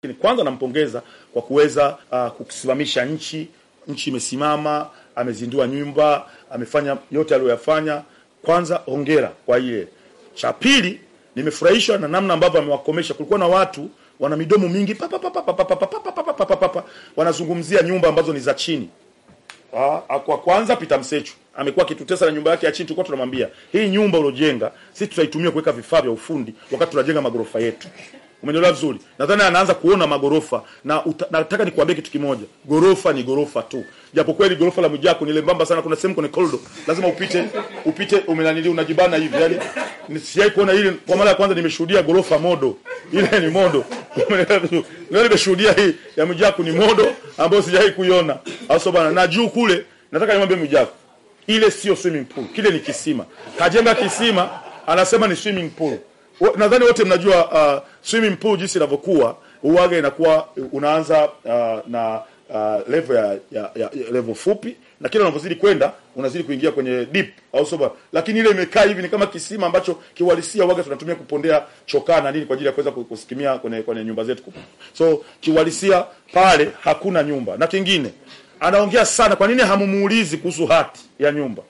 Kwanza nampongeza kwa kuweza uh, kusimamisha nchi. Nchi imesimama, amezindua nyumba, amefanya yote aliyoyafanya. Kwanza hongera kwa ile. Cha pili, nimefurahishwa na namna ambavyo amewakomesha. Kulikuwa na watu wana midomo mingi pa pa pa pa pa pa pa pa pa pa pa pa pa pa wanazungumzia nyumba ambazo ni za chini. Ah, kwa kwanza Peter Msechu amekuwa akitutesa na nyumba yake ya chini. Tulikuwa tunamwambia hii nyumba uliojenga sisi tutaitumia kuweka vifaa vya ufundi wakati tunajenga magorofa yetu. Umenielewa vizuri? Nadhani anaanza kuona magorofa na uta, nataka nikuambie kitu kimoja. Gorofa ni gorofa tu. Japo kweli gorofa la Mwijaku ni lembamba sana, kuna sehemu kwenye corridor lazima upite upite umenanili unajibana hivi. Yaani nisijai kuona ile kwa mara ya kwanza nimeshuhudia gorofa modo. Ile ni modo. Umenielewa vizuri? Leo nimeshuhudia hii ya Mwijaku ni modo ambayo sijai kuiona. Aso bana na juu kule nataka nimwambie Mwijaku. Ile sio swimming pool, kile ni kisima. Kajenga kisima, anasema ni swimming pool. Nadhani wote mnajua uh, swimming pool jinsi inavyokuwa uwaga inakuwa unaanza uh, na uh, level ya, ya, ya, ya level fupi na kila unavyozidi kwenda unazidi kuingia kwenye deep au soba, lakini ile imekaa hivi ni kama kisima ambacho kiuhalisia uwaga tunatumia kupondea chokaa na nini kwa ajili ya kuweza kusikimia kwenye kwenye nyumba zetu. So kiuhalisia pale hakuna nyumba. Na kingine anaongea sana, kwa nini hamumuulizi kuhusu hati ya nyumba?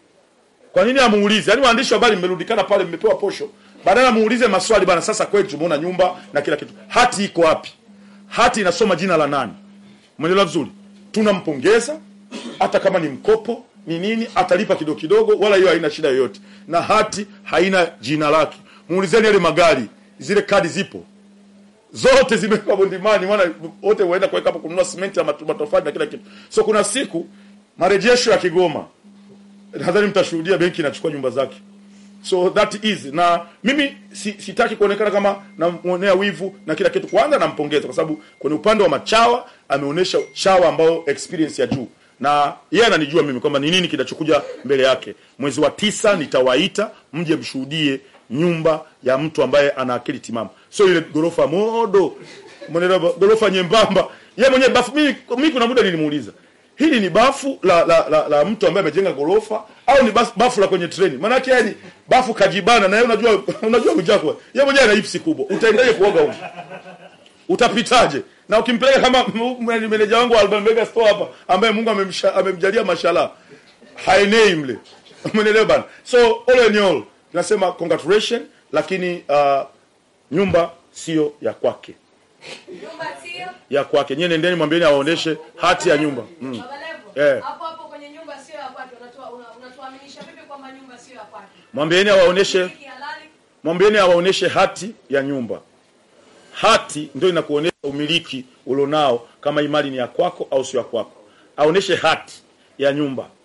Kwa nini hamuulizi? Yaani waandishi wa habari mmerudikana pale, mmepewa posho badala muulize maswali bana. Sasa kweli tumeona nyumba na kila kitu, hati iko wapi? Hati inasoma jina la nani? Umeelewa vizuri? Tunampongeza hata kama ni mkopo ni nini, atalipa kidogo kidogo, wala hiyo haina shida yoyote, na hati haina jina lake. Muulizeni yale magari, zile kadi zipo zote zimewekwa bondimani, maana wote waenda kuweka hapo kununua simenti na matofali na kila kitu. So kuna siku marejesho ya Kigoma, nadhani mtashuhudia benki inachukua nyumba zake so that is na mimi si, sitaki kuonekana kama namuonea wivu na kila kitu. Kwanza nampongeza kwa sababu kwenye upande wa machawa ameonyesha chawa ambao experience ya juu, na yeye ananijua mimi kwamba ni nini kinachokuja mbele yake. Mwezi wa tisa nitawaita mje mshuhudie nyumba ya mtu ambaye ana akili timamu, sio ile gorofa modo, mwenelewa, gorofa nyembamba. Yeye mwenyewe bafu, mimi mimi kuna muda nilimuuliza hili ni bafu la la, la, la mtu ambaye amejenga gorofa au ni bafu, bafu la kwenye treni? Maana yake yani bafu kajibana na yeye, unajua unajua Mwijaku yeye mwenyewe ana hipsi kubwa, utaendaje kuoga huko? Utapitaje? Na ukimpeleka kama meneja wangu wa Alban Mega Store hapa ambaye Mungu amemsha, amemjalia mashallah haenei mle, umeelewa bana? So all in all tunasema congratulations, lakini uh, nyumba sio ya kwake Nyumba sio? ya kwake. Nyie nendeni mwambieni awaoneshe hati ya nyumba mm. Baba Levo, Eh. Hapo hapo kwenye nyumba sio ya kwake, unatoa una- unatuaminisha vipi kwamba nyumba sio ya kwake? Mwambieni awaoneshe Miliki halali? mwambieni awaoneshe hati ya nyumba. Hati ndio inakuonesha umiliki ulionao, kama imali ni ya kwako au sio ya kwako. Aoneshe hati ya nyumba.